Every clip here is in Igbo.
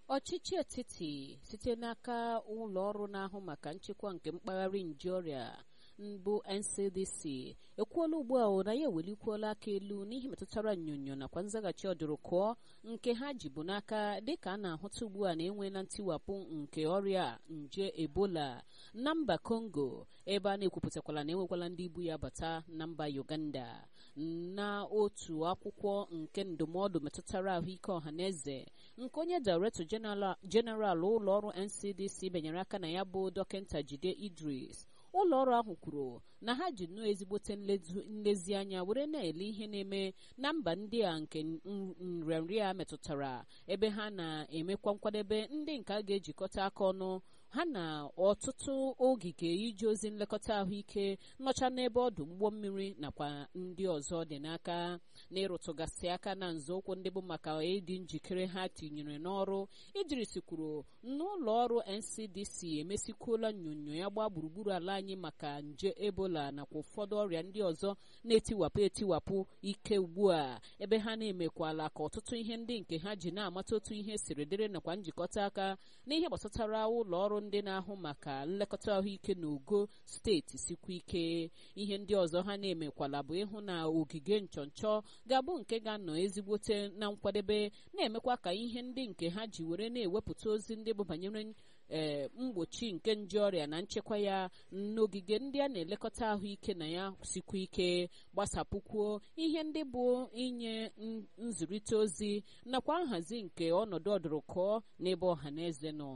ọchịchị etiti site n'aka ụlọ ọrụ na-ahụ maka nchekwa nke mpaghara nje ọrịa mbụ ncdc ekwuola ugbu a na ya ewelikwuola aka elu n'ihe metụtara nnyonyo nakwa nzaghachi ọdụrụkụọ nke ha ji bụ n'aka dịka a na-ahụta ugbu a na enweela ntiwapụ nke ọrịa nje ebola na mba congo ebe a na-ekwupụtakwala na enwekwala ndị ibu ya bata na mba uganda na otu akwụkwọ nke ndụmọdụ metụtara ahụike ọhaneze nke onye director jeneral ụlọ ọrụ ncdc benyere aka na ya bụ dọkịta jide idris ụlọ ọrụ ahụ kwuru na ha ji nnọọ ezigbote nlezianya were na-ele ihe na-eme na mba ndị a nke nrịanrịa metụtara ebe ha na-emekwa nkwadebe ndị nke a ga-ejikọta aka ọnụ ha na ọtụtụ ogige ije ozi nlekọta ahụike nọcha n'ebe ọdụ ụgbọ mmiri nakwa ndị ọzọ dị n'aka n'ịrụtụgasị aka na nzọụkwụ ndị bụ maka ịdị njikere ha tinyere n'ọrụ idris kwuru n'ụlọ ọrụ ncdc emesikwuola nnyonyo ya gbaa gburugburu ala anyị maka nje ebola nakwa ụfọdụ ọrịa ndị ọzọ na-etiwapụ etiwapụ ike ugbu a ebe ha na-emekwala ka ọtụtụ ihe ndị nke ha ji na-amata otu ihe siri dịrị nakwa njikọta aka n'ihe gbasatara ụlọ ọrụ ndị na-ahụ maka nlekọta ahụike na ogo steeti sikwa ike ihe ndị ọzọ ha na-emekwala bụ ịhụ na ogige nchọnchọ ga-abụ nke ga-anọ ezigbote na nkwadebe na-emekwa ka ihe ndị nke ha ji were na-ewepụta ozi ndị bụ banyere ee mgbochi nke nje ọrịa na nchekwa ya n'ogige ndị a na-elekọta ahụike na ya sikwa ike gbasapụkwuo ihe ndị bụ inye nzụrịta ozi nakwa nhazi nke ọnọdụ ọdụrụkọọ n'ebe ọha na eze nọ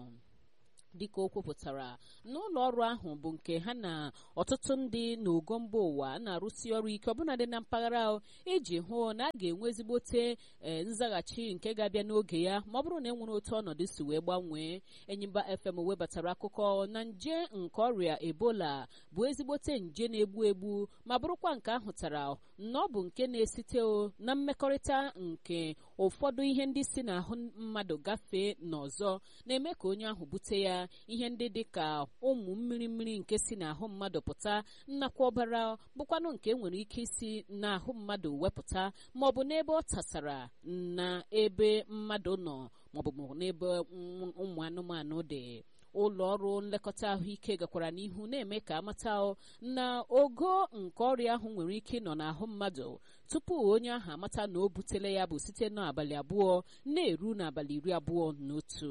dịka o kwupụtara n'ụlọ ọrụ ahụ bụ nke ha na ọtụtụ ndị n'ogo mba ụwa na-arụsi ọrụ ike ọbụnadị na mpaghara iji hụ na a ga-enwe ezigbote nzaghachi nke ga-abịa n'oge ya ma ọ bụrụ na e nwere otu ọnọdụ si wee gbanwee enyimba fm webatara akụkọ na nje nke ọrịa ebola bụ ezigbote nje na-egbu egbu ma bụrụkwa nke ahụtara na ọ bụ nke na-esite na mmekọrịta nke ụfọdụ ihe ndị si n'ahụ mmadụ gafee n'ọzọ na-eme ka onye ahụ bute ya ihe ndị dị ka ụmụ mmiri mmiri nke si n'ahụ mmadụ pụta nnakwa ọbara bụkwanụ nke nwere ike isi n'ahụ mmadụ wepụta ma ọ bụ n'ebe ọ tasara na ebe mmadụ nọ maọbụ n'ebe ụmụ anụmanụ dị ụlọ ọrụ nlekọta ahụike gakwara n'ihu na-eme ka amata na ogo nke ọrịa ahụ nwere ike ịnọ n'ahụ mmadụ tupu onye ahụ amata na o butela ya bụ site n'abalị abụọ na-eru n'abalị iri abụọ na otu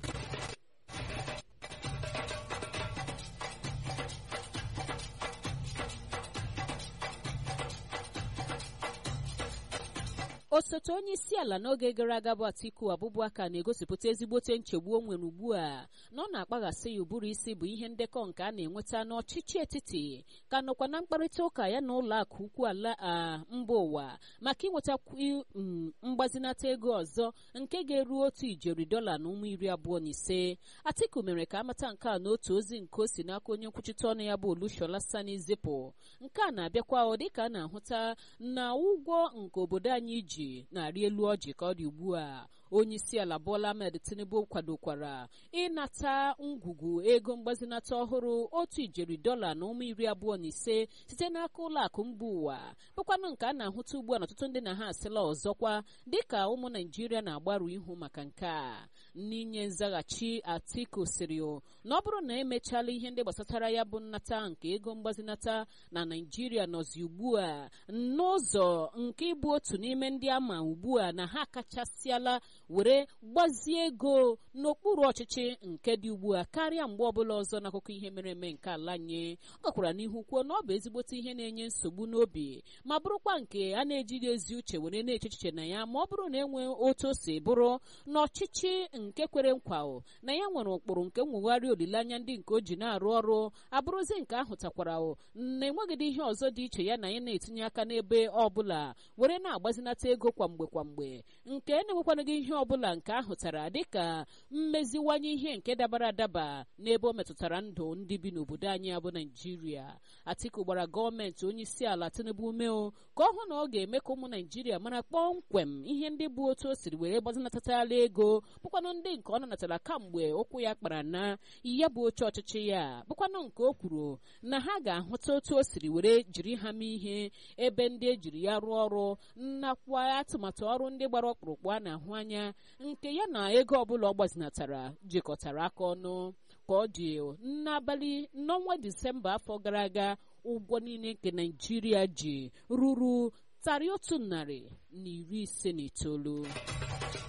osote onye isi ala n'oge gara aga bụ atiku abụbụaka na-egosipụta ezigbote nchegbu o nwere ugbu a na ọ na-akpaghasị ya ụbụrụ isi bụ ihe ndekọ nke a na-enweta n'ọchịchị etiti ka nọkwa na mkparịta ụka ya na ụlọ akụ ukwu ala mba ụwa maka inweta mgbazinata ego ọzọ nke ga-eru otu ijeri dọla na ụmụ iri abụọ na ise atiku mere ka amata nke a n'otu ozi nke o si n'aka onye nkwuchite ọnụ ya bụ olushola sani zipụ nke a na-abịakwa ọ dịka a na-ahụta na ụgwọ nke obodo anyị ji na-arị elu ọjị ka ọ dị ugbu a onye isi ala Bola Ahmed Tinubu kwadokwara ịnata ngwugwu ego mgbazinata ọhụrụ otu ijeri dọla na ụmụ iri abụọ na ise site n'aka ụlọ akụ mba ụwa bụkwanụ nke a na-ahụta ugbu a na ọtụtụ ndị na ha asịla ọzọkwa dịka ụmụ naijiria na-agbaru ihu maka nke a n'inye nzaghachi Atiku siri na ọ bụrụ na emechala ihe ndị gbasatara ya bụ nnata nke ego mgbazinata na naijiria nọzi ugbu a n'ụzọ nke ịbụ otu n'ime ndị ama ugbu a na ha kachasịala were gbazie ego n'okpuru ọchịchị nke dị ugbu a karịa mgbe ọbụla ọzọ n'akụkọ ihe mere eme nke ala anyị ọ gakwara n'ihu kwuo na ọ bụ ezigbote ihe na-enye nsogbu n'obi ma bụrụkwa nke a na-ejighị ezi uche were na-eche echiche na ya ma ọ bụrụ na enwe otu o si bụrụ na ọchịchị nke kwere nkwa na ya nwere ụkpụrụ nke nwegharị olileanya ndị nke o ji na-arụ ọrụ abụrụzi nke ahụtakwara na enweghịdị ihe ọzọ dị iche ya na ya na-etinye aka n'ebe ọbụla were na-agbazinata ego kwamgbe kwamgbe nke na-enwekwanụghị ihe ọbụla nke ahụtara dịka mmeziwanye ihe nke dabara adaba n'ebe o metụtara ndụ ndị bi n'obodo anyị abụ naijiria atiku gbara gọọmenti onye isi ala tinubu umeo ka ọ hụ na ọ ga-eme ka ụmụ naijiria mara kpọmkwem ihe ndị bụ otu o siri were gbazinatatala ego bụkwanụ ndị nke ọ nanatara kamgbe ụkwụ ya kpara na ya bụ oche ọchịchị ya bụkwanụ nke o kwuru na ha ga-ahụta otu o siri were jiri ha mee ihe ebe ndị ejiri ya rụọ ọrụ nakwa atụmatụ ọrụ ndị gbara ọkpụrụkpụ a na-ahụ anya nke ya na ego ọbụla ọ gbazinatara jikọtara aka ọnụ ka ọ dị n'abalị n'ọnwa disemba afọ gara aga ụgwọ niile nke naijiria ji ruru tarị otu narị na iri ise na itoolu